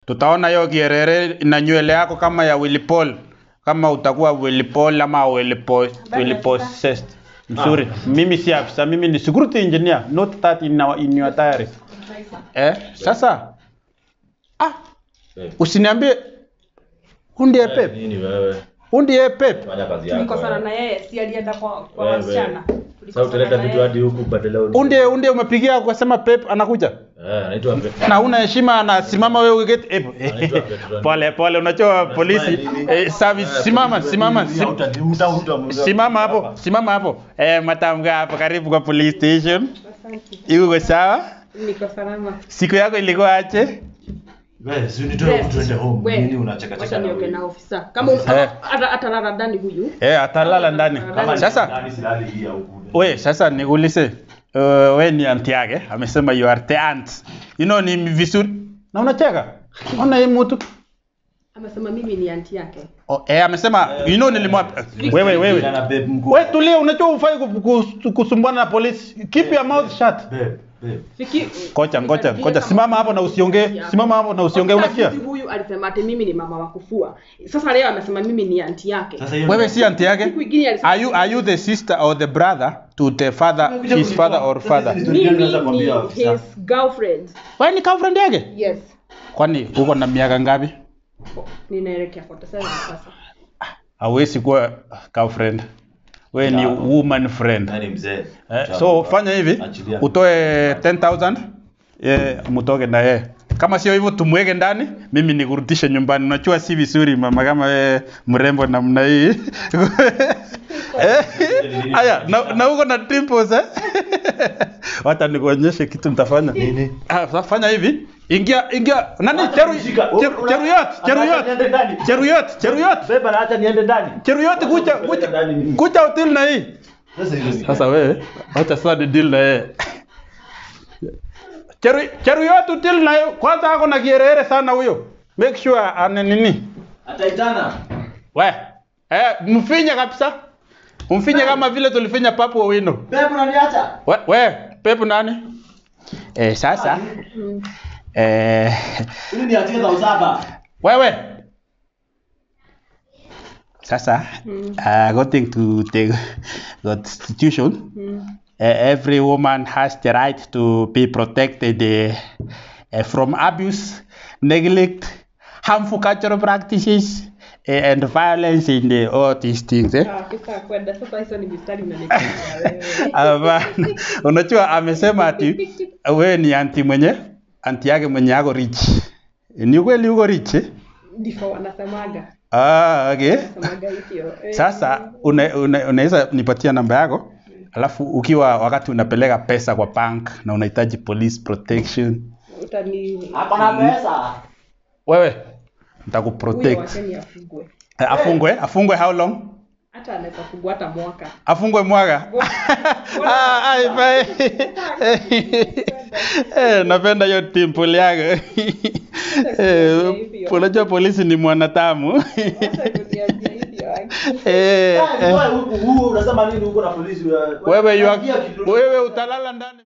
Tutaona hiyo kierere na nywele yako kama ya Willy Paul, kama utakuwa Willy Paul ama Willy Paul, Willy possessed. Mzuri. Mimi si afisa, mimi ni security engineer, not that in, our, in your diary. Eh, sasa ah, Eh. usiniambie undie Eh, pep, Nini wewe? undie pep. Fanya kazi yako. tulikosana wewe. na yeye si alienda kwa kwa Wewe. wasichana Sasa utaleta vitu hadi huku badala uli- Undie undie umepigia ukasema pep anakuja. Eh, anaitwa Pe- na una heshima anasimama wewe ukiketi eh, Anaitwa Petron. pole pole unajua polisi eh, service simama simama sim- simama hapo simama hapo eh, matamka hapo karibu kwa police station iko kwa sawa niko salama siku yako ilikuwa aje Wewe, si unitoe huku tuende home. We, Nini unacheka cheka wacha na nioge wewe? na ofisa kama Eh. ata- atalala ndani huyu eh atalala ndani Kama ni sasa ndani silali hii ya huku. we sasa nikuulize uh, we ni anti yake amesema you are the aunt you know ni vizuri na unacheka ona hii mtu amesema mimi ni anti yake oh, eh amesema you know nilimwambia wewe wewe Na babe mkuu. We tulia, unajua ufai kusumbwana na polisi. Keep your mouth shut. Babe, babe. Fiki Ngoja, ngoja, ngoja. Simama hapo na usiongee. Simama hapo na usiongee, Ofisa unasikia? juzi huyu alisema ati mimi ni mama wa kufua sasa leo amesema mimi ni anti yake Sasa hiyo Wewe si anti yake? siku ingine alisema Are you are you the sister or the brother to the father, his father or father? Sasa mimi Tunaweza kuambia ni ofisa. his girlfriend Wewe ni girlfriend yake? yes Kwani uko na miaka ngapi? ninaelekea 47 sasa Hawezi kuwa girlfriend. Wewe ni woman friend. Nani mzee? Eh, so fanya hivi, Achilia. utoe 10000 eh, mtoke na yeye. Kama sio hivyo tumweke ndani, mimi nikurudishe nyumbani. Unajua si vizuri mama kama wewe mrembo namna hii. Eh, Aya, na, na uko na dimples eh? Wacha nikuonyeshe kitu nitafanya. Nini? Ah, sasa fanya hivi. Ingia ingia nani cheru Shika. cheru- cheruyot cheruyot Niende ndani. cheruyot cheruyot Beba na acha niende ndani. cheruyot kucha kucha Ndani mimi. kucha hotel na hii. Sasa hiyo ni. Sasa wewe acha sasa ni deal na yeye. Cheru cheru yote deal na yeye. Kwanza ako na kierere sana huyo. Make sure ane nini? Ataitana. We. Eh, mfinye kabisa. Mfinye kama vile tulifinya Papu Owino. Babe unaniacha? We, we Pepu nani? Eh, sasa eh Ili niachie za usaba. wewe sasa uh, according to the constitution uh, every woman has the right to be protected uh, uh, from abuse neglect harmful cultural practices uh, and violence in the all these things eh? Ah, kisa kwenda sasa hizo ni mistari unanipigia wewe Hapana. unajua amesema ati wewe ni anti mwenye anti yake mwenye ako rich ni ukweli uko rich eh? ndivyo wanasemaga ah, okay wanasemaga hivyo Eh, Sasa una- una- unaweza nipatia namba yako, alafu ukiwa wakati unapeleka pesa kwa bank na unahitaji police protection, utani Hapo na pesa. wewe huyo nitakuprotect. wacheni afugwe Eh, Afungwe, afungwe how long? hata anaweza fugwa hata mwaka Afungwe mwaka. Ah, ai, bye. Eh, napenda hiyo timple yako. Eh, unajua polisi ni mwanatamu. Hata kuniambia hivyo Eh, eh. Wewe huku huu unasema nini huko na polisi? Wewe you Ingia are- kitu- wewe utalala ndani.